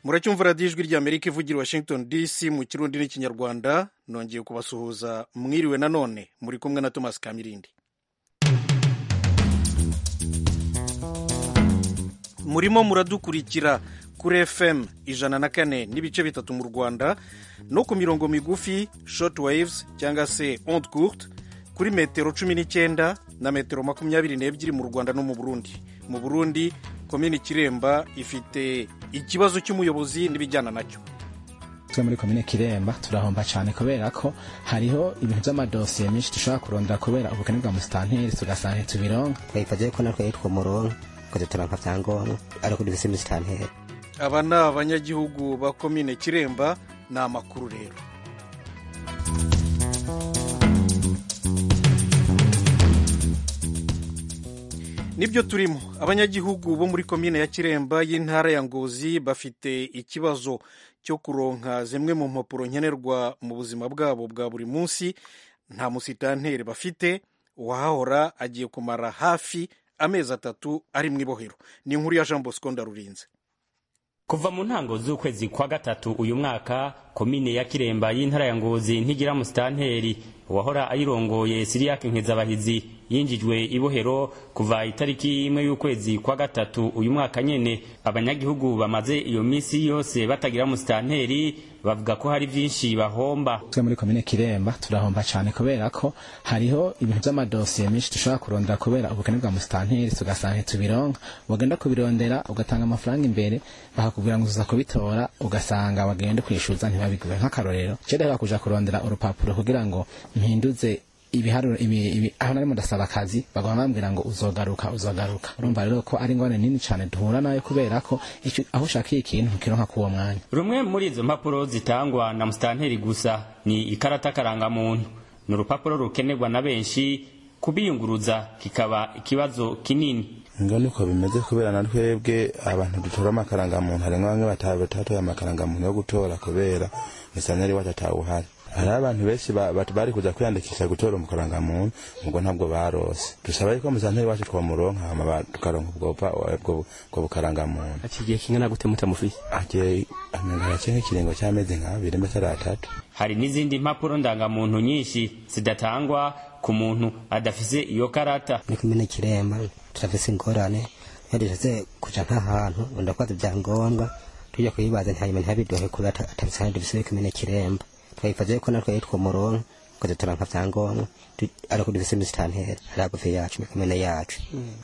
muracyumva radiyo ijwi ry'amerika ivugira i washington dc mu kirundi n'ikinyarwanda nongeye kubasuhuza mwiriwe nanone muri kumwe na thomas kamirindi murimo muradukurikira kuri fm ijana na kane n'ibice bitatu mu rwanda no ku mirongo migufi short waves cyangwa se onde courte kuri metero cumi n'icyenda na metero makumyabiri n'ebyiri mu rwanda no mu burundi mu burundi komini kiremba ifite ikibazo cy'umuyobozi n'ibijyana nacyo twe muri komine kiremba turahomba cyane kubera ko hariho ibintu by'amadosiye menshi dushobora kurondera kubera ubukene bwa musitanteri tugasanga ntitubironka twayifaje ko natwe yitwa umurongo tukadutora nka byangombwa ariko dufise musitanteri aba ni abanyagihugu ba komine kiremba ni amakuru rero nibyo turimo abanyagihugu bo muri komine ya kiremba y'intara ya ngozi bafite ikibazo cyo kuronka zimwe mu mpapuro nkenerwa mu buzima bwabo bwa buri munsi nta musitanteri bafite uwahahora agiye kumara hafi amezi atatu ari mu ibohero ni inkuru ya jean bosco ndarurinze kuva mu ntango z'ukwezi kwa gatatu uyu mwaka komine ya kiremba y'intara ya ngozi ntigira musitanteri uwahora ayirongoye siriyake nkezabahizi yinjijwe ibohero kuva itariki imwe y'ukwezi kwa gatatu uyu mwaka nyene abanyagihugu bamaze iyo misi yose batagira musitanteri bavuga ko hari vyinshi bahomba twe muri komine kiremba turahomba cyane kubera ko hariho ibintu by'amadosiye menshi dushobora kurondera kubera ubukene bwa musitanteri tugasanga ntitubironka wagenda kubirondera ugatanga amafaranga imbere bakakubwira ngo uza kubitora ugasanga wagenda kwishyuza ntibabiguhe nk'akarorero cyereho kuja kurondera urupapuro kugira ngo mpinduze ibiharuro ibi, ibi aho narimo ndasaba akazi bagomba bambwira ngo uzogaruka uzogaruka urumva rero ko ari ingorane nini cyane duhura nayo kubera ko aho ushakiye ikintu ntukironka k'uwo mwanya rumwe muri izo mpapuro zitangwa na musitanteri gusa ni ikarata karangamuntu ni urupapuro rukenerwa na benshi kubiyunguruza kikaba ikibazo kinini ngo niko bimeze kubera na twebwe abantu dutora amakarangamuntu harimwo bamwe batatoye amakarangamuntu yo gutora kubera musitanteri wacu atawuhari hari abantu benshi bari kuza kwiyandikisha gutora umukarangamuntu ubwo ntabwo barose dusaba yuko musanteri wacu twamuronka hama tukaronka ubwo bukarangamuntu akigiye kingana gute mutamufise agiye harace nk'ikiringo cy'amezi nk'abiri mbese ari atatu hari n'izindi mpapuro ndangamuntu nyinshi zidatangwa ku muntu adafise iyo karata muri kumene kiremba turafise ingorane iyo dushatse kuja nk'ahantu ndakwaza ibyangombwa tujya kuyibaza ntihanyuma ntihabiduhe kubera atabise kandi dufise muri kumene kiremba twayifaje ko natwe yitwa umurongo tukadutora nka byangombwa ariko dufise musitanteri ari hagufi yacu mikomene yacu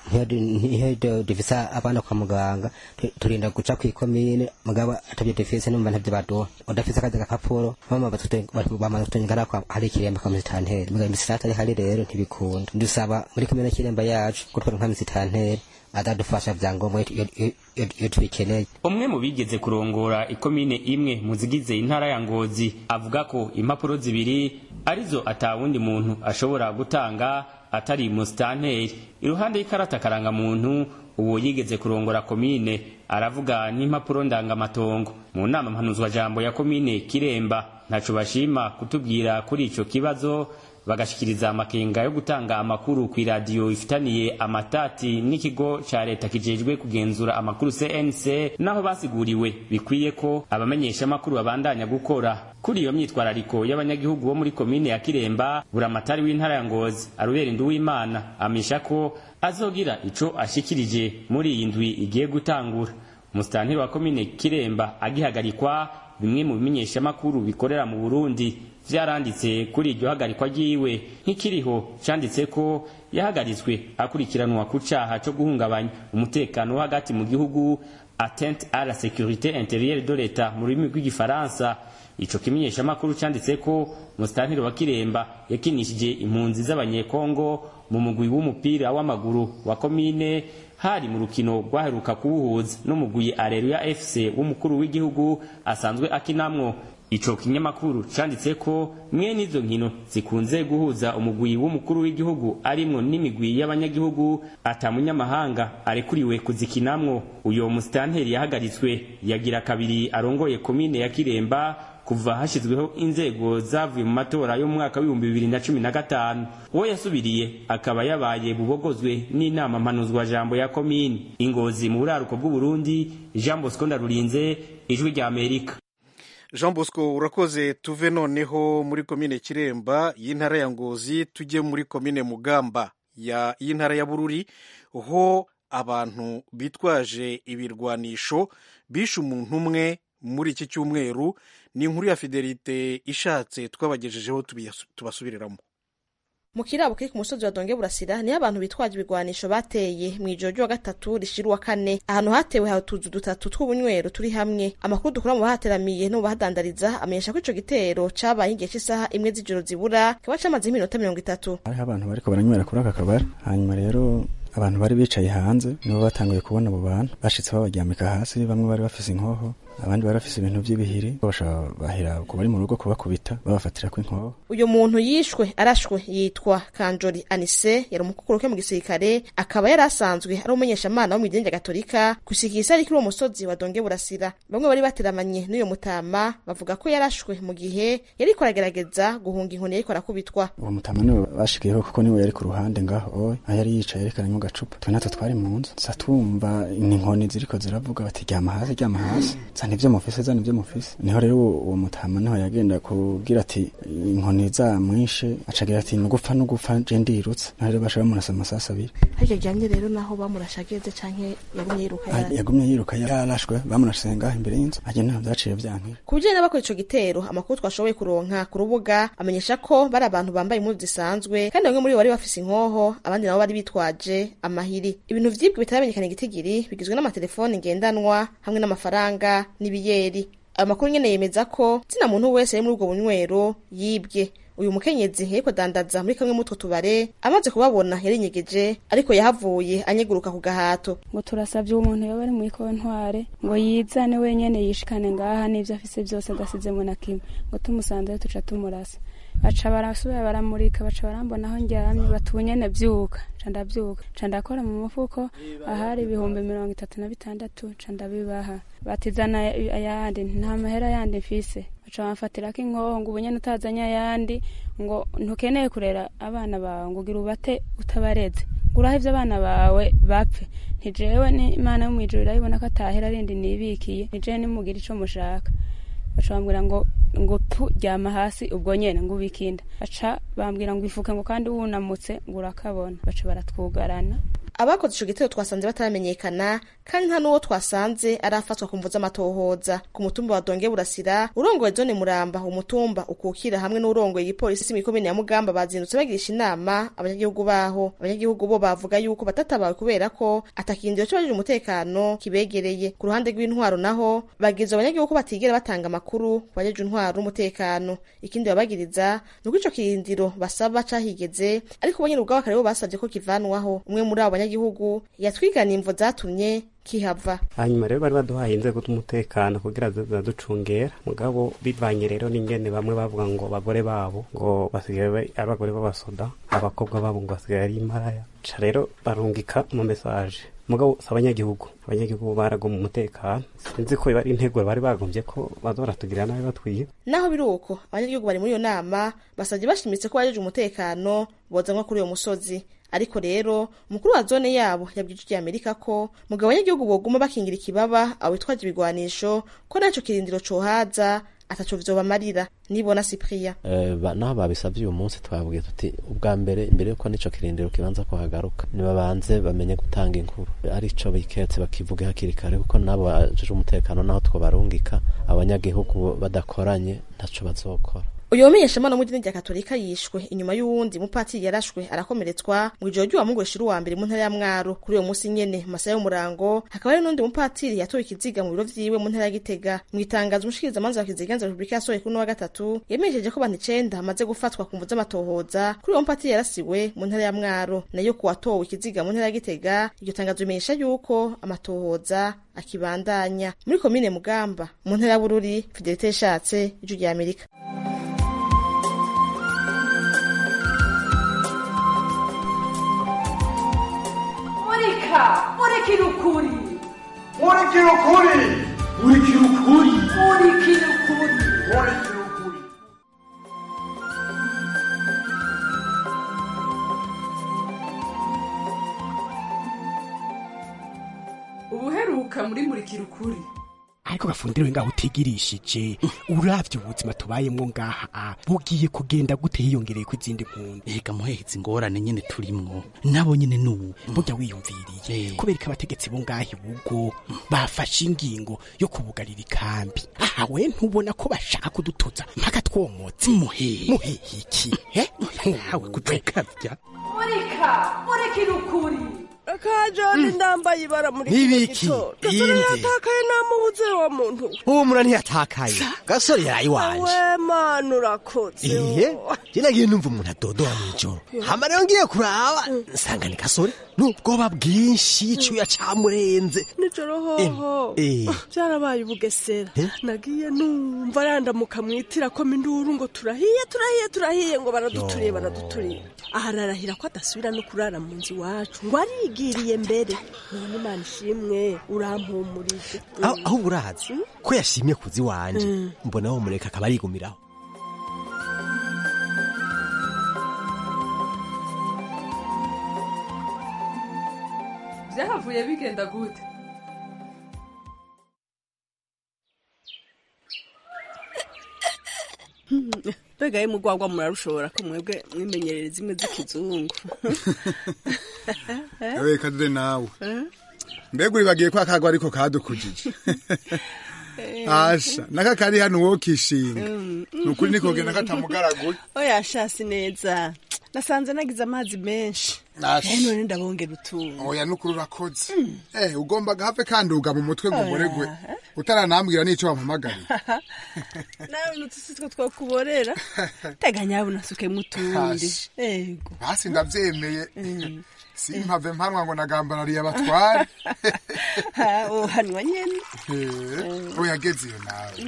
niyo dufise abana kwa muganga turinda guca kw'ikomine mugabo atabyo dufise numva ntavyo baduha udafise akazi gapapuro mama bamaze kutonyekana ko hari ikiremba kwa musitanteri mugabo imisitanteri hari rero ntibikunda dusaba muri komine kiremba yacu gutwara nka musitanteri adadufasha vyangombwa iyo tubikeneye umwe mu bigeze kurongora ikomine imwe mu zigize intara ya ngozi avuga ko impapuro zibiri arizo atawundi muntu ashobora gutanga atari musitanteri iruhande y'ikarata karangamuntu uwo yigeze kurongora komine aravuga n'impapuro ndangamatongo mu nama mpanuzwa jambo ya komine kiremba ntaco bashima kutubwira kuri ico kibazo bagashikiriza amakenga yo gutanga amakuru ku iradiyo ifitaniye amatati n'ikigo ca leta kijejwe kugenzura amakuru CNC naho basiguriwe bikwiye ko abamenyesha amakuru babandanya gukora kuri iyo myitwarariko y'abanyagihugu bo muri komine ya Kiremba buramatari w'intara ya Ngozi Arubera Nduwimana amisha ko azogira ico ashikirije muri iyi ndwi igiye gutangura umusitanteri wa komine Kiremba agihagarikwa bimwe mu bimenyesha amakuru bikorera mu Burundi vyaranditse kuri iryo hagarikwa ryiwe nk'ikiriho canditse ko yahagaritswe akurikiranwa ku caha co guhungabanya umutekano wo hagati mu gihugu atteinte à la sécurité intérieure de l'État mu rurimi rw'igifaransa ico kimenyesha amakuru canditse ko musitanteri wa Kiremba yakinishije impunzi z'abanyekongo mu mugwi w'umupira w'amaguru wa komine hari mu rukino rwaheruka kuwuhuza n'umugwi Areruya FC w'umukuru w'igihugu asanzwe akinamwo ico kinyamakuru canditse ko mwene izo nkino zikunze guhuza umugwi w'umukuru w'igihugu arimwo n'imigwi y'abanyagihugu ata munyamahanga arekuriwe kuzikinamwo uyo musitanteri yahagaritswe yagira kabiri arongoye komine ya kiremba kuva hashyizweho inzego zavuye mu matora yo mu mwaka w'ibihumbi bibiri na cumi na gatanu uwo yasubiriye akaba yabaye bubogozwe n'inama mpanuzwajambo ya komini ingozi mu buraruko bw'uburundi jean bosco ndarurinze ijwi rya amerika jean bosco urakoze tuve noneho muri komine kiremba y'intara ya ngozi tujye muri komine mugamba y'intara ya bururi ho abantu bitwaje ibirwanisho bishe umuntu umwe muri iki cyumweru ni inkuru ya fidelite ishatse twabagejejeho tubasubiriramo mu kirabo kiri ku musozi wa donge burasira niho abantu bitwaje ibigwanisho bateye mu ijoro ry'uwa gatatu rishira uwa kane ahantu hatewe hari utuzu dutatu tw'ubunywero turi hamwe amakuru dukura mu bahateramiye no mu bahadandariza amenyesha ko ico gitero cabaye igihe cy'isaha imwe z'ijoro zibura kikaba camaze iminota mirongo itatu hariho abantu bariko baranywera kuri aka kabari hanyuma rero abantu bari bicaye hanze nibo batanguye kubona abo bantu bashitse babaryamika hasi bamwe bari bafise inkoho abandi bari bafise ibintu by'ibihiri bashobora bahera ku bari mu rugo kubakubita babafatira ko inkoho uyu muntu yishwe arashwe yitwa kanjori anise yari umukukuru ke mu gisirikare akaba yari asanzwe ari umumenyeshamana wo mu idini rya gatolika gushika isari kuri uwo musozi wa donge burasira bamwe bari bateramanye n'uyo mutama bavuga ko yarashwe mu gihe yariko aragerageza guhunga inkoni yariko arakubitwa uwo mutama niwe bashikiyeho kuko niwe yari ku ruhande ngaho oye aho yari yicaye ariko aranywa agacupa twe natwe twari mu nzu sa twumva inkoni ziriko ziravuga bati ryama hasi ryama hasi zana ivyo mufise zana ivyo mufise niho rero uwo mutama niho yagenda kubwira ati inkoni zamwishe acagira ati nugupfa nugupfa je ndirutse naho rero basha bamurasa amasasi abiri harya ryamye rero naho bamurashageze canke yagumye yiruka yagumye yiruka yarashwe bamurashe ngaho imbere y'inzu aje ntaho vyaciye vyankira ku bijanye n'abakora ico gitero amakuru twashoboye kuronka ku rubuga amenyesha ko bari abantu bambaye impuzu zisanzwe kandi bamwe muri bo bari bafise inkoho abandi nabo bari bitwaje amahiri ibintu vyibwe bitaramenyekana igitigiri bigizwe n'amatelefoni ngendanwa hamwe n'amafaranga n'ibiyeri ayo makuru nyene yemeza ko zina muntu wese ari muri ubwo bunywero yibwe uyu mukenyezi yariko adandaza muri kamwe mutwo tubare amaze kubabona yarinyegeje ariko yahavuye anyeguruka ku gahato ngo turasavye uwo muntu yoba ari muri kontware ngo yizane wenyene yishikane ngaha n'ivyo afise vyose adasizemo na kimwe ngo tumusanzeyo tuca tumurasa baca barasubira baramurika baca barambona aho ndyamye batunyene vyuka ca ndavyuka ca ndakora mu mufuko ahari ibihumbi mirongo itatu na bitandatu ca ndabibaha batizana ayandi nta mahera yandi mfise baca bamfatirako inkoho ngo ubunyene utazanye ayandi ngo ntukeneye kurera abana bawe ngo ugira ubate utabareze guraho ivyo abana bawe bapfe ntijewe n'imana yo mw'ijuru irabibona ko atahera rindi nibikiye nijewe nimugira ico mushaka baca bambwira ngo ngo pu ryama hasi ubwo nyene ngo ubikinda baca bambwira ngo ifuke ngo kandi wunamutse ngo urakabona baca baratwugarana abakoze ico gitero twasanze bataramenyekana kandi nta n'uwo twasanze arafatwa ku mvu z'amatohoza ku mutumba wa donge burasira urongoye zone muramba umutumba ukukira hamwe n'urongoye igipolisi mw'ikomine ya mugamba bazindutse bagirisha inama abanyagihugu baho abanyagihugu bo bavuga yuko batatabawe kubera ko atakindiro c'abajije umutekano kibegereye ku ruhande rw'intwaro naho bagize abanyagihugu ko batigera batanga amakuru ku bajeje intwaro n'umutekano ikindi babagiriza ni uko ico kirindiro basaba cahigeze ariko bo nyene ubwabo akaba aribo basavye ko kivanwaho umwe muri abo banyagihugu yatwigana imvo zatumye kihava hanyuma rero bari baduhaye inzego z'umutekano kugira zizaducungera mugabo bivanye rero n'ingene bamwe bavuga ngo abagore babo ngo basigaye ari abagore b'abasoda abakobwa babo ngo basigaye ari imparaya ca rero barungika mu mesaje mugabo si abanyagihugu abanyagihugu baragoma umutekano sinzi ko bari intego bari bagombye ko bazoratugirira nabi batwiye naho biri uko abanyagihugu bari muri iyo nama basabye bashimitse ko bajeje umutekano bozanwa kuri uyo musozi ariko rero umukuru wa zone yabo yabwije ijwi amerika ko mugabo abanyagihugu boguma bakingira ikibaba abo bitwaje ibigwanisho ko naco kirindiro cohaza ataco vyobamarira nibona Cyprien uh, naho babisabye uyu munsi twabwiye tuti ubwa mbere imbere yuko nico kirindiro kibanza kuhagaruka nibabanze bamenye gutanga inkuru arico biketse bakivuge hakiri kare kuko nabo bajeje umutekano naho twobarungika abanyagihugu badakoranye ntaco bazokora uyu wamenyeshamana w'idini rya katolika yishwe inyuma y'uwundi mupatiri yarashwe arakomeretswa mu ijoro ry'uwa mungu rishira uwa mbere mu ntara ya mwaro kuri uwo munsi nyene mu masaha y'umurango hakaba hari n'undi mupatiri yatowe ikiziga mu biro vyiwe mu ntara ya gitega mu itangazo umushikirizamanza wa kiziganza repubulika yasohoye kuri uno wa gatatu yamenyesheje ko abantu icenda bamaze gufatwa ku mvu z'amatohoza kuri uwo mupatiri yarasiwe mu ntara ya mwaro nayo ku watowe ikiziga mu ntara ya gitega iryo tangazo rimenyesha yuko amatohoza akibandanya muri komine mugamba mu ntara ya bururi fidelite yashatse ijwi rya amerika murika murikira ukuri murikira ukuri murikira ukuri murikira ukuri murikira ukuri ubuheruka muri murikira ukuri ariko gafundiro ngaho utigirishije uravye ubuzima tubayemwo ngaha bugiye kugenda gute hiyongereye ko izindi mpunzi ega muheheza ingorane nyene turimwo nabo nyene nubu burya wiyumviriye kubera ko abategetsi bo ngaha ibugo bafashe ingingo yo kubugarira ikambi aha we ntubona ko bashaka kudutuza mpaka twomotse muhehe muhehe iki eh ntawe kutukavya murika murikira ukuri akajoni ndambaye ibara muri Nibiki? gasore Inde? yatakaye namubuze wa muntu humura ntiyatakaye gasore yaraye iwanje we mana urakoze iye je nagiye numva umuntu adodoha mw'ijoro hama rero ngiye kuraba nsanga ni gasore n'ubwoba bwinshi icuya camurenze nijoro hoho Eh, eh. byarabaye ubugesera Eh? nagiye numva arandamuka mwitira ko minduru ngo turahiye turahiye turahiye ngo baraduturiye baraduturiye aha ararahira ko adasubira no kurara mu nzu iwacu ngo arigiriye mbere none imana ishimwe urampumurije aho aho urazi ko yashimye kuzi wanje mbona wo mureka akaba arigumiraho byahavuye bigenda gute mbega ye mugwagwa murarushobora ko mwebwe mwimenyerere zimwe z'ikizungu ewe kadure nawe mbega uribagiye ko akagwa ariko kadukujije asha naka kari hano wowe ukishinga ni ukuri nikogenda katamugaraguye oya shasi neza nasanze nagize amazi menshi Asha. Eh, none ndabongera utuntu oya nukuri urakoze eh ugomba gahave kanduga mu mutwe ngo muregwe utaranambwira n'ico wampamagariye nawe nutusi two twokuborera teganya yabo nasukemo utundi Asha. ego basi ndavyemeye simpave mpanwa ngo nagambarariye abatware uhanwa nyene Eh, oya ageze iyo nawe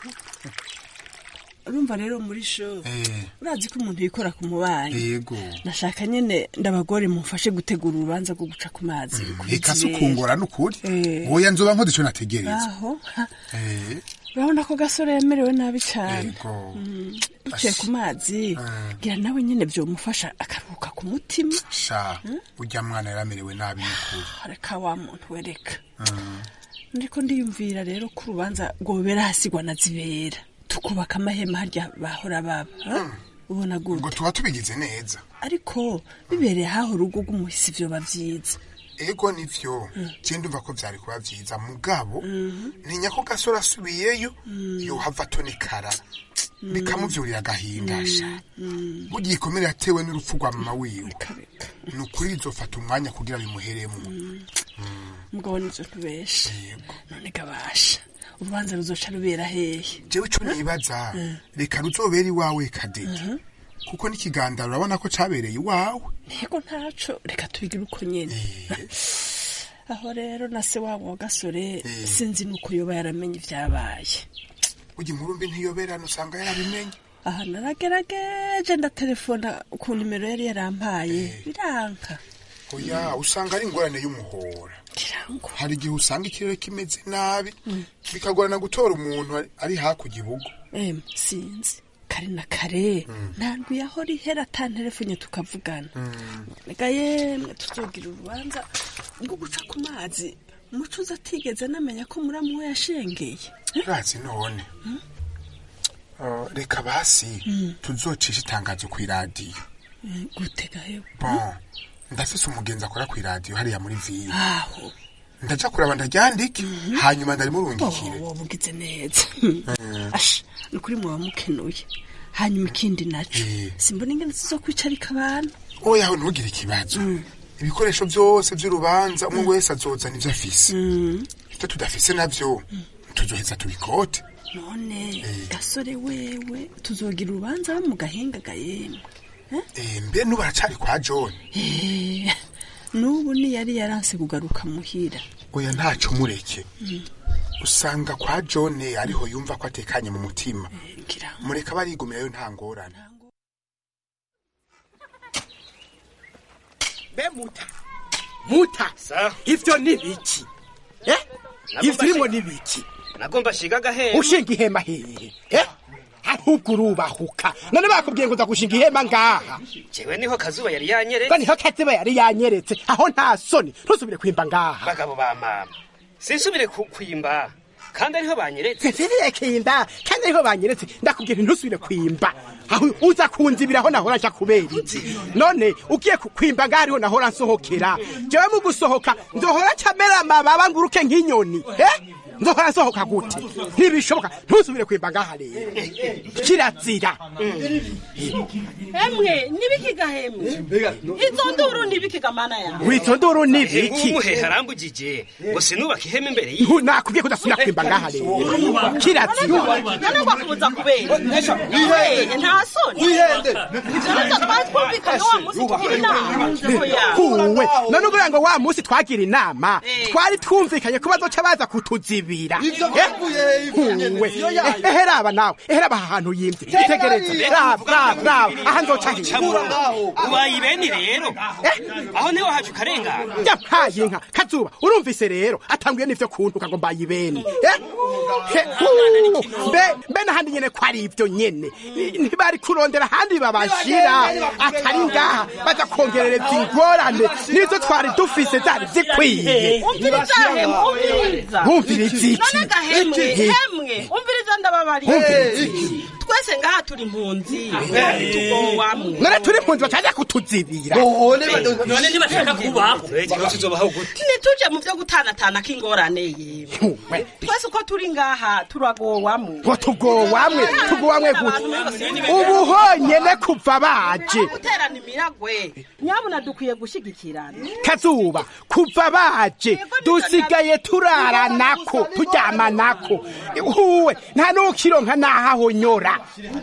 urumva rero muri sho Eh, urazi ko umuntu yikora ku mubanyi yego nashaka nyene ndabagore mumfashe gutegura urubanza rwo guca ku mazi kuri reka si Zibera. ukungora n'ukuri Eh. oya nzoba nkoze ico nategereza aho Eh, urabona ko gasore yemerewe nabi cyane yego Mm, duciye ku mazi ngira nawe nyene vyomufasha akaruhuka ku mutima sha urya mwana yaramerewe nabi n'ukuri reka wa muntu wereka Mm. ndiko ndiyumvira rero ko urubanza rwobera hasigwa na zibera tukubaka amahema harya bahora baba ha? ubona ngo gute tuba tubigize neza ariko bibereye haho urugo rw'umuhisi vyoba vyiza ego nivyo je ndumva ko vyari kuba vyiza mugabo ntinya ko gasore asubiyeyo yohava atonekara bikamuvyurira agahinda sha burya igikomere yatewe n'urupfu rwa mama wiwe ni ukuri bizofata umwanya kugira bimuheremwo mugabo nizo ntubesha none gabasha urubanza ruzoca rubera hehe jewe ico nibaza reka ruzobera iwawe kadege kuko n'ikigandaro urabona ko cabereye iwawe ntego ntaco reka tubigire uko nyene aho rero na se wabo wa gasore sinzi nuko yoba yaramenye ivyabaye burya inkuru mbi ntiyoberana usanga yarabimenye aha naragerageje ndatelefona ku nimero yari yarampaye biranka oya usanga ari ingorane y'umuhora hari igihe usanga ikirere kimeze nabi bikagorana gutora umuntu ari- ari hakurya ibugo em sinzi kare na kare nandwi aho rihera ata telefone tukavugana reka yemwe tuzogira urubanza rwo guca ku mazi umucuzi atigeze anamenya ko muramu we yashengeye urazi none Uh, reka basi tuzocisha itangazo ku iradiyo Eh, gutega hewe bon ndafise umugenzi akora ku iradiyo hariya muri ville aho ndaja kuraba ndaryandike hanyuma ndarimurungikire wowe ugize neza asha ni ukuri muba mukenuye hanyuma ikindi naco simbona ingene tuzokwicarika abantu oya aho ntugire ikibazo ibikoresho byose by'urubanza umwe wese azozana ivyo afise ivyo tudafise navyo tuzoheza tubikote none gasore wewe tuzogira urubanza bo mu gahinga gayemwe Eh, mbe n'ubu aracari kwa john Eh, n'ubu niyari yaranse kugaruka muhira oya ntaco mureke usanga kwa john ariho yumva ko atekanye mu mutima mureka barigumirayo nta ngorane be muta muta ivyo ni biki eh ivyo urimo ni biki nagomba shiga agaheha ushinga ihema hehe eh ahubwo urubahuka none bakubwiye ngo uza gushinga ihema ngaha jewe niho kazuba yari yanyeretse ngo niho kaziba yari yanyeretse aho nta soni ntusubire kwimba ngaha bagabo ba mama sinsubire ku- kwimba kandi ariho banyeretse nsiriye kinda kandi ariho banyeretse ndakubwira ntusubire kwimba aho uza kunzibira aho nahora nja kubera iki none ugiye ku- kwimba ngaha ariho nahora nsohokera jewe mu gusohoka nzohora camera amababa nguruke nk'inyoni eh nzohora nsohoka gute ntibishoboka ntusubire kwimba ngaha rero kirazira hemwe nibikiga hemwe izo nduru nibikiga mana yawe wizo nduru ni biki umuhehe arambugije ngo sinubaka ihema imbere yiwe Ntu- nakubwiye ko udasubira kwimba ngaha rero kirazira none wakubuza kubera wehe nta soni ivyo twari twumvikanye wa munsi tugira inama huwe none uvuga ngo wa munsi twagira inama twari twumvikanye ko bazoca baza kutuzibira Eh? huwe ehe raba nawe ehe raba aha hantu yimvye itegereze raba raba raba aha nzoca Cabura. ubaye ibeni rero aho niho haje ukarengana yampaye inka kazuba urumvise rero atanguye n'ivyo kuntuka ngo mbaye ibeni Eh? He, huu. mbe mbe n'ahandi nyene ko ari ivyo nyene ntibari kurondera ahandi babashira atari ngaha baza kongerereza ingorane nizo twari dufise zari zikwiye umviriza hemwe umviriza Wumviriza iki? none gahemwe Iki? hemwe umviriza ndababariye Wumviriza iki? twese ngaha turi impunzi tugowamwe none turi impunzi bataza kutuzibira none ntibashaka kubaho tuzobaho gute ntituje mu vyo gutanatana k'ingorane yewe twese uko turi ngaha turagowamwe ngo tugowamwe tugowamwe gute ubu honyene kuva baje guterana imiragwe nyabuna dukwiye gushigikirana kazuba kuva baje dusigaye turaranako turyamanako huwe nta n'ukironka n'ahahonyora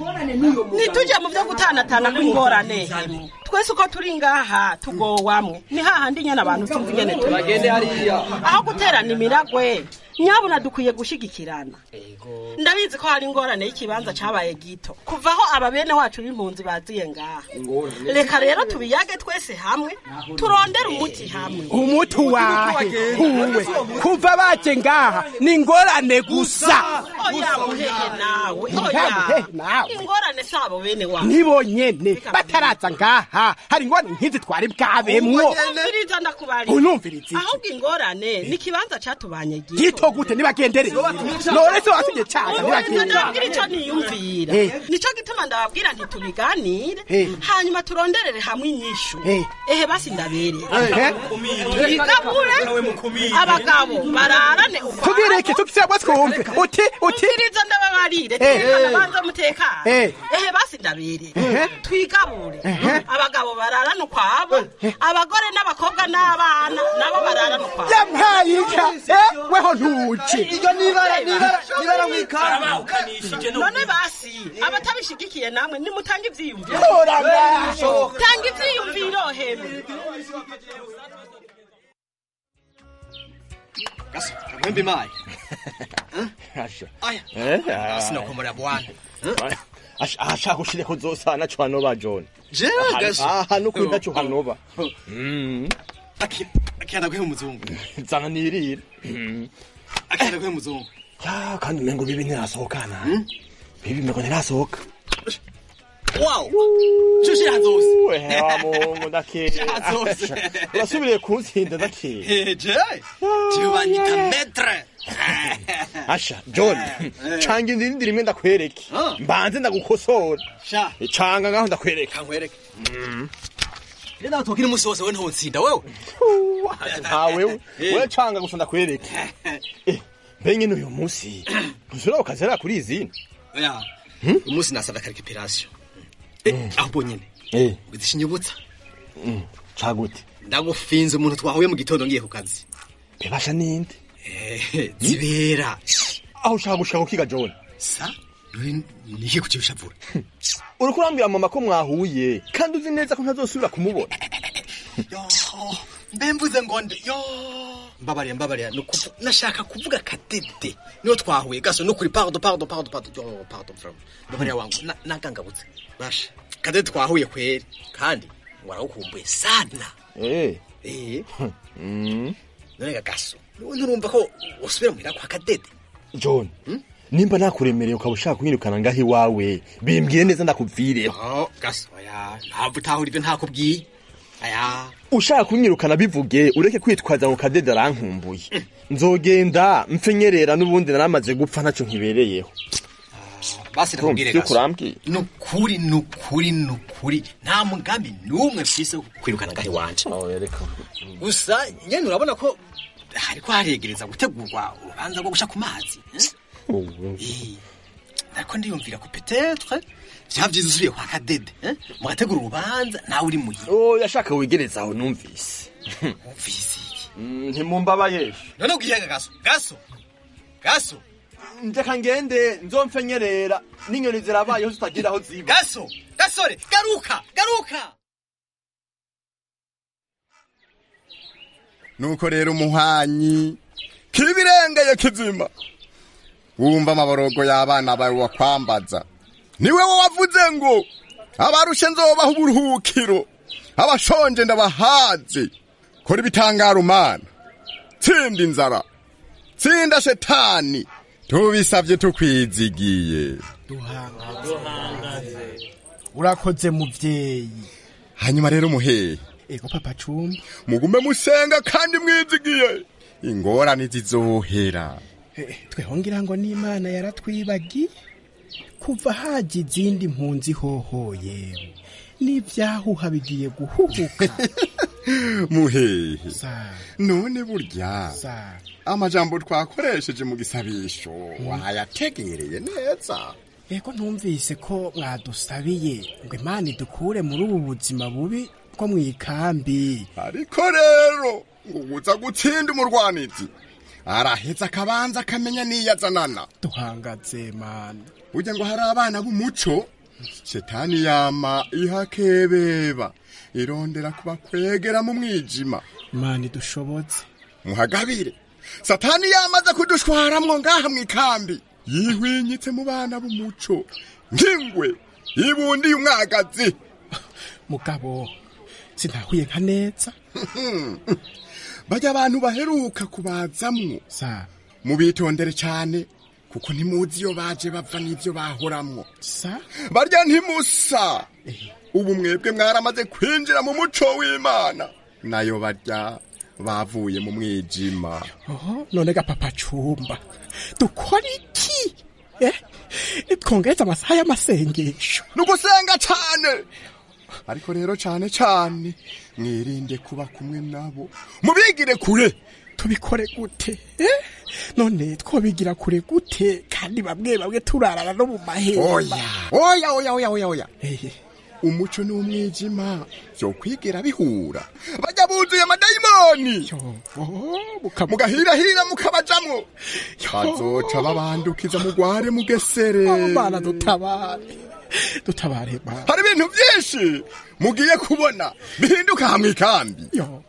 ntituje mu vyo gutanatana kw'ingorane twese uko turi ngaha tugowamwe ni hahandi nyene abantu tumva ingene turi aho guterana imiragwe nyabuna dukwiye gushigikirana ndabizi ko hari ingorane y'ikibanza cabaye gito kuva aho ababene wacu b'impunzi baziye ngaha reka rero tubiyage twese hamwe turondere umuti hamwe umuti wahe huwe kuva baje ngaha ni ingorane gusa oya muhehe nawe Muhehe oya nawe. ingorane sabo bene wacu nibo nyene bataraza ngaha hari ingorane nk'izi twari bwabemwo umviriza ndakubarira unumviriza iki ahubwo ingorane ni ikibanza catubanye gito gito gute nibagendereye none se wasubye caza ndababwira nibagendereye ico niyumvira Eh. nico gituma ndababwira nti tubiganire Eh. hanyuma turonderere hamwe inyishu Eh. ehe basi ndabereye Eh. twigabure abagabo bararane tubwire iki tukisebwa twumve uti uti umviriza ndababarire Eh. tekana banza mutekane Eh. ehe basi ndabereye Eh. twigabure Eh. abagabo bararane ukwabo abagore n'abakobwa n'abana nabo bararane ukwabo yampaye inka eh, weho ntuci iryo nibara nibara nibara mwikanga none basi abatabishigikiye namwe nimutanga ivyiyumviro Kora ngaho. tanga ivyiyumviro hemwe mwembi mayi Eh, sinakomora bwana Ash- ashaka ushire kuzosana cyo hanoba John Je, gaso. aha no kwita cyo hanoba mm akenda guhe umuzungu zana nirira akenda guhe umuzungu ya kandi mengo bibi ntirasohokana bibi mengo ntirasohoka wow Chushi hazose we wa mungu ndake Hazose. urasubiriye kunsinda ndake je je banyita metre asha John canga indindi rimwe ndakwereke mbanze ndagukosora sha canga ngaho ndakwereka nkwereke rero nawe tubwire umunsi wose we ntuntsinda wewe nta wewe we canga gusa ndakwereke Eh, mbe nyine uyu munsi ntuzura ukazera kuri izina oya umunsi nasabye akarikipirasiyo ahubwo nyine eh udishinyibutsa cagute ndagufinze umuntu twahuye mu gitondo ngiye ku kazi bebasha ninde Eh, zibera aho ushaka gushaka ukiga John sa nihe kucibishavura uriko urambwira mama ko mwahuye kandi uzi neza ko ntazosubira kumubona mbe mvuze ngo nde yo mbabarira mbabarira ni ukuvu- nashaka kuvuga kadede niyo twahuye gaso no kuri pardon pardon pardon pardon yo pardon from mbabarira wangu na- nagangabutse basha kadede twahuye kweri kandi warawukumbuye sana eh eh mm none gaso none urumva ko usubira muhira kwa kadede John nimba nakuremereye ukaba ushaka kunyirukana ngaho iwawe bimbwire neza ndakubvireho oh gaso oya ntabwo utahura ibyo ntakubwiye aya ushaka kunyirukana bivuge ureke kwitwaza ngo kadede arankumbuye nzogenda mpfenyerera n'ubundi naramaze gupfa ntacyo nkibereyeho basi nakubwire Urumva ivyo gaso kurambwiye nukuri nukuri nukuri nta mugambi n'umwe mfise wo kwirukana ngaho iwanje gusa nyene urabona ko hariko haregereza gutegurwa urubanza rwo gusha ku mazi eh? Eh, ariko ndiyumvira ko petetre vyaba vyiza usubiye kwa kadede eh? mugategura urubanza nawe uri muhira oh yashaka wigereza aho numvise umvise ntimumbabaye none ubwihega gaso gaso gaso ndeka ngende nzomfenyerera n'inyoni zirabayeho zitagira aho ziba gaso gasore garuka garuka nuko rero umuhwanyi kibirengeye kizima wumva amaborogo y'abana bawe wakwambaza niwe wo wavuze ngo abarushe nzobaha uburuhukiro abashonje ndabahaze kora ibitangaro mana tsinda inzara tsinda shetani tubisavye tukwizigiye urakoze muvyeyi hanyuma rero muhehe ego papa cumba mugume musenga kandi mwizigiye ingorane zizohera Eh, tweho ngira ngo n'imana yaratwibagiye kuva haje izindi mpunzi hoho yewe n'ivyahuha bigiye guhuhuka muhehe Sa- none burya sa- amajambo twakoresheje mu gisabisho wayategereye neza ego ntumvise ko mwadusabiye ngo imana idukure muri ubu buzima bubi bwo mw'ikambi ariko rero ngo uza gutsinda umurwanizi araheza akabanza akamenya niyazanana duhangaze mana burya ngo hari abana b'umuco shetani yama ihakebeba irondera kubakwegera mu mwijima imana idushoboze muhagabire satani yamaze kudushwaramwo ngaha mw'ikambi yihwinyitse mu bana b'umuco nk'ingwe yibundiye umwagazi mugabo sinahuye nka neza bajya abantu baheruka kubazamwo sa mubitondere cyane kuko ntimuzi iyo baje bava n'ibyo bahoramwo sa barya ntimusa ubu mwebwe mwaramaze kwinjira mu muco w'imana nayo barya bavuye mu mwijima oho none ga papa cumba dukora iki eh twongeze amasaha y'amasengesho ni ugusenga cyane ariko rero cyane cyane mwirinde kuba kumwe nabo mubigire kure tubikore gute eh none twobigira kure gute kandi bamwe bamwe turarana no mu mahema oya oya oya oya oya oya umuco n'umwijima byo kwigira bihura bajya buzuye amadayimoni mugahirahira mukabajamwo bazoca babandukiza mugware mugesere mana dutabare dutabare mana hari ibintu byinshi mugiye kubona bihinduka hamwe ikambi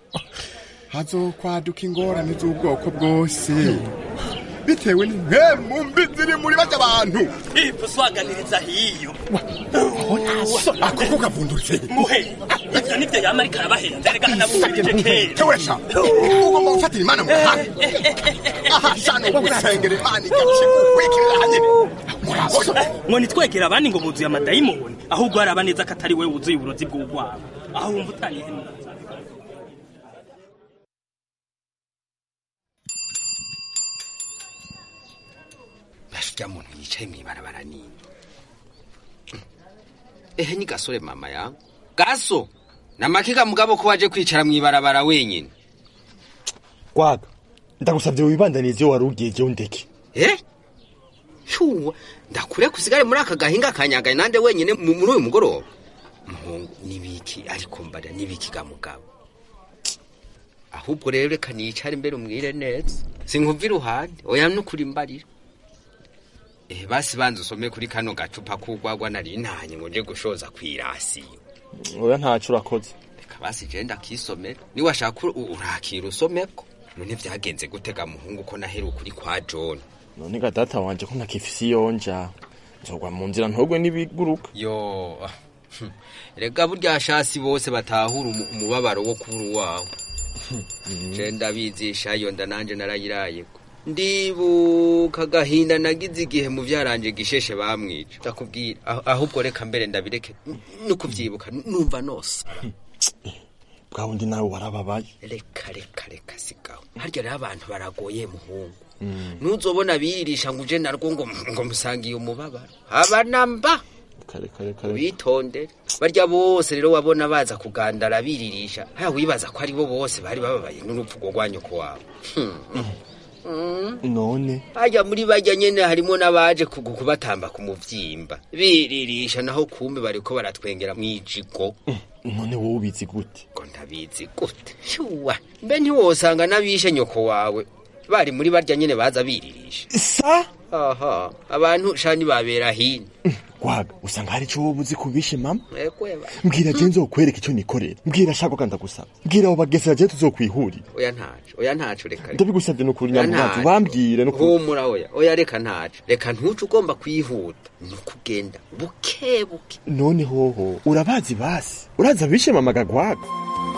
hazokwaduka ingorane z'ubwoko bwose bitewe n'impemu mbi ziri muri bajya abantu uswaganiriza hiyo akoko kavundutse muhe ivyo nivyo yama ariko arabahenza reka hanabumvirije kera tewesha ugomba gufatira imana mu ruhande aha shano gusengera imana igakigukwikirira hanyene ngo nitwegera abandi ngo buzuye amadayimoni ahubwo haraba neza ko atari we wuzuye uburozi bw'urwabo aho wumva utanyihemura bashya muntu yicaye mw'ibarabara nini ehe ni gasore mama yangu gaso namakiga mugabo ko waje kwicara mw'ibarabara wenyine gwaga ndagusabye wibandanize iyo wari ugiye jyewe ndeke eh shuwa ndakure kusigare muri aka gahinga kanyagaye nande wenyine mu- muri uyu mugoroba muhungu nibiki ariko mbarira nibiki ga mugabo ahubwo rero reka nicare imbere umwire neza sinkumva iruhande oya nukuri mbarira eh basi banza usome kuri kano gacupa kugwagwa nari ntanye ngo nje gushoza kwirasiyo oya ntaco urakoze reka basi je ndakisomera niwashaka u- urakira usomeko none vyagenze gutega muhungu ko naheruka uri kwa John none ga data wanje ko ntakifise iyonja nzogwa mu nzira ntogwe n'ibiguruka yo hm, rega burya shasi bose batahura umu- umubabaro wo kubura uwawe je ndabizisha iyo nda nanje narayirayeko ndibuka agahinda nagize igihe mu byaranje gisheshe bamwica ndakubwira aho- ahubwo reka mbere ndabireke n- no kubyibuka n- numva nose bwa wundi nawe warababaye reka reka reka sigaho harya rero abantu baragoye muhungu ntuzobona biyirisha ngo uje narwo ngo ngo musangiye umubabaro abanamba kare kare kare bitondere barya bose rero wabona baza kugandara biririsha haya wibaza ko ari bo bose bari bababaye n'urupfu rwo rwanyu ko wabo none hajya muri bajya nyene harimo n'abaje kugu kubatamba ku muvyimba biririsha naho kumbe bariko baratwengera mwijigo none wowe ubizi gute ngo ndabizi gute shuwa mbe ntiwosanga n'abishe nyoko wawe bari muri barya nyene baza biririsha sa aha abantu shani babera hino gwaga usanga hari ico wowe uzi kubishe mama ekweba mbwira je nzokwereka ico nikorera mbwira shako kandi ndagusaba mbwira abo bagesera je tuzokwihurira oya ntaco oya ntaco reka ndabigusabye nukuri Oya nyamuhanzi ntaco. bambwire nukuri humura oya oya reka ntaco reka ntuce ugomba kwihuta ni ukugenda buke buke none hoho urabazi basi urazi abishe mama gagwaga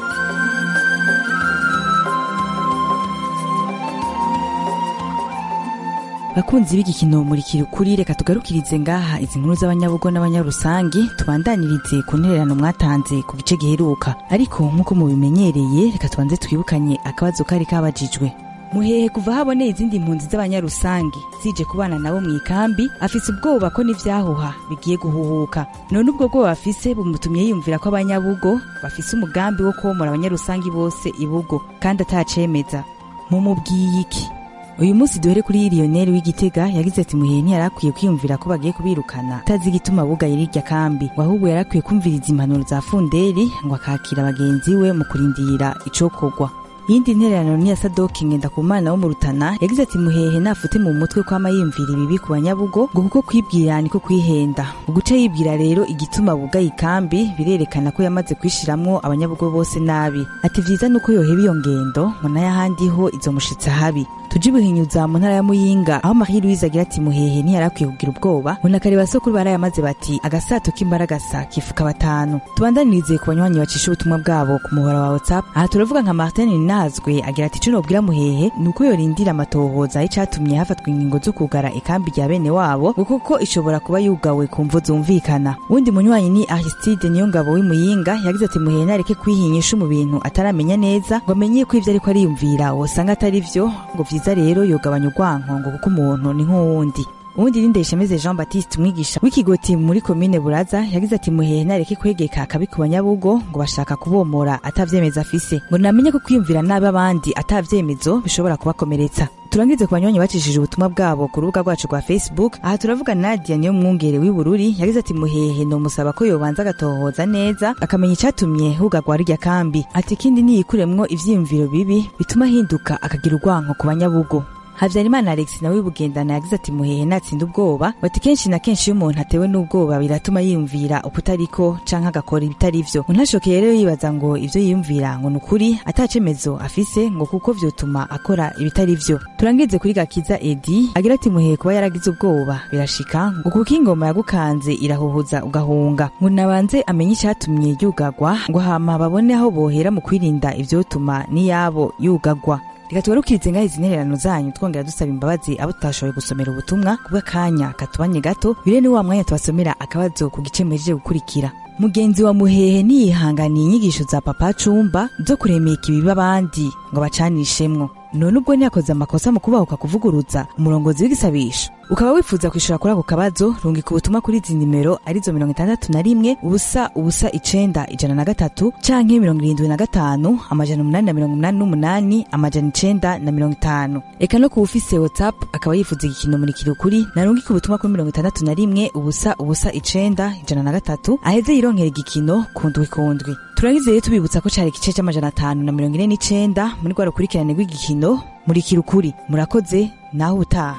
bakunzi b'igikino murikira ukuri reka tugarukirize ngaha izi nkuru z'abanyabugo n'abanyarusangi tubandanirize ku ntererano mwatanze ku gice giheruka ariko nk'uko mubimenyereye reka tubanze twibukanye akabazo kari kabajijwe muhehe kuva haboneye izindi mpunzi z'abanyarusangi zije kubana nabo mu ikambi afise ubwoba ko n'ivyahuha bigiye guhuhuka none ubwo bwoba afise bumutumye yiyumvira ko abanyabugo bafise umugambi wo komora abanyarusangi bose ibugo kandi atacemeza mumubwiye iki uyu munsi duhere kuri Lionel w'igitega yagize ati muhehe ntiyarakwiye kwiyumvira ko bagiye kubirukana atazi igituma bugaye rirya kambi ngo ahubwo yarakwiye kumviriza impanuro za funderi ngo akakira bagenzi we mu kurindira icokorwa iyindi ntererano ni ya sadoki ngendakumana wo mu rutana yagize ati muhehe nafute mu mutwe kwama yiyumvira ibibi ku banyabugo ngo kuko kwibwira niko kwihenda uguca yibwira rero igituma bugaye ikambi birerekana ko yamaze kwishiramwo abanyabugo bose nabi ati vyiza nuko yoheba iyo ngendo ngo n'ayahandi ho izomushitsa habi tuje ibihinyuza mu ntara ya muyinga aho marie louise agira ati muhehe ntiyarakwiye kugira ubwoba ngo nakare basokuru barayamaze bati agasato k'imbaragasa kifuka batanu tubandanirize ku banywanyi bacisha ubutumwa bwabo ku muhora wa whatsapp aha turavuga nka martin ninazwe agira ati ico nobwira muhehe ni uko yorindira amatohoza y'icatumye hafatwa ingingo zo kugara ikambi rya bene wabo ngo kuko ishobora kuba yugawe ku mvo zumvikana uwundi munywanyi ni aristide niyo ngabo w'imuyinga yagize ati muhehe nareke kwihinyisha mu bintu ataramenya neza ngo amenye ko ivyo ariko ariyumvira wosanga atari vyo ngo vyiza rero yogabanya urwanko ngo kuko umuntu ni nk'uwundi ubundi ni ndayishemeze jean baptiste umwigisha w'ikigoti muri komine buraza yagize ati muhehe nareke kwegeka akabi ku banyabugo ngo bashaka kubomora atavyemeza afise ngo namenye ko kwiyumvira nabi abandi atavyemezo bishobora kubakomeretsa turangirize ku banywanyi bacishije ubutumwa bwabo ku rubuga rwacu rwa facebook aha turavuga nadia niyo mwungere w'ibururi yagize ati muhehe nomusaba ko yobanza agatohoza neza akamenya icatumye hugagwa rirya kambi ati ikindi niyikuremwo ivyiyumviro bibi bituma ahinduka akagira urwanko ku banyabugo habyarimana alex nawe bugendana yagize ati muhehe natsinda ubwoba bati kenshi na kenshi iyo umuntu atewe n'ubwoba biratuma yiyumvira ukutariko canke agakora ibitari vyo untashokeye rero yibaza ngo ivyo yiyumvira ngo ni ukuri atacemezo afise ngo kuko vyotuma akora ibitari vyo turangirize kuri gakiza edi agira ati muhehe kuba yaragize ubwoba birashika ngo kuko ingoma yagukanze irahuhuza ugahunga ngo nabanze amenye icatumye yugagwa ngo hama babone aho bohera mu kwirinda ivyotuma n'iyabo yugagwa reka tugarukirize ngaho izi ntererano zanyu twongera dusaba imbabazi abo tutashoboye gusomera ubutumwa kubw'akanya katubanye gato bire ni wa mwanya tubasomera akabazo ku gice muhejeje gukurikira mugenzi wa muhehe ntiyihanganiye inyigisho za papa cumba zo kuremeka ibibi abandi ngo bacanishemwo none ubwo ntiyakoze amakosa mu kubahuka kuvuguruza umurongozi w'igisabisho ukaba wifuza kwishura kuri ako kabazo rungika ubutumwa kuri izi nimero arizo mirongo itandatu na rimwe ubusa ubusa icenda ijana na gatatu canke mirongo irindwi na gatanu amajana umunani na mirongo umunani n'umunani amajana icenda na mirongo itanu eka no ku ufise whatsapp akaba yifuza igikino murikira ukuri narungika ubutumwa kuri mirongo itandatu na rimwe ubusa ubusa icenda ijana na gatatu aheze yironkera igikino kundwi kundwi turangize rero tubibutsa ko cari igice c'amajana atanu na mirongo ine n'icenda muri rwa rukurikirane rw'igikino murikira ukuri murakoze naho ubutaha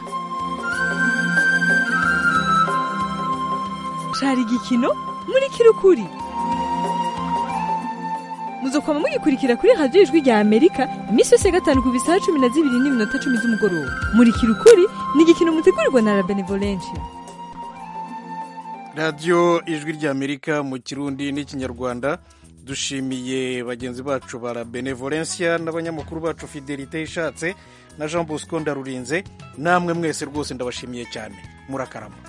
cari igikino murikira ukuri muzokwama mugikurikira kuri radiyo ijwi rya amerika iminsi yose ya gatanu ku bisaha cumi na zibiri n'iminota cumi z'umugoroba murikira ukuri ni igikino mutegurirwa na la benevolencia radiyo ijwi ry'amerika mu kirundi n'ikinyarwanda dushimiye bagenzi bacu ba benevolencia n'abanyamakuru bacu fidelite ishatse na jean bosco ndarurinze namwe mwese rwose ndabashimiye cyane murakarama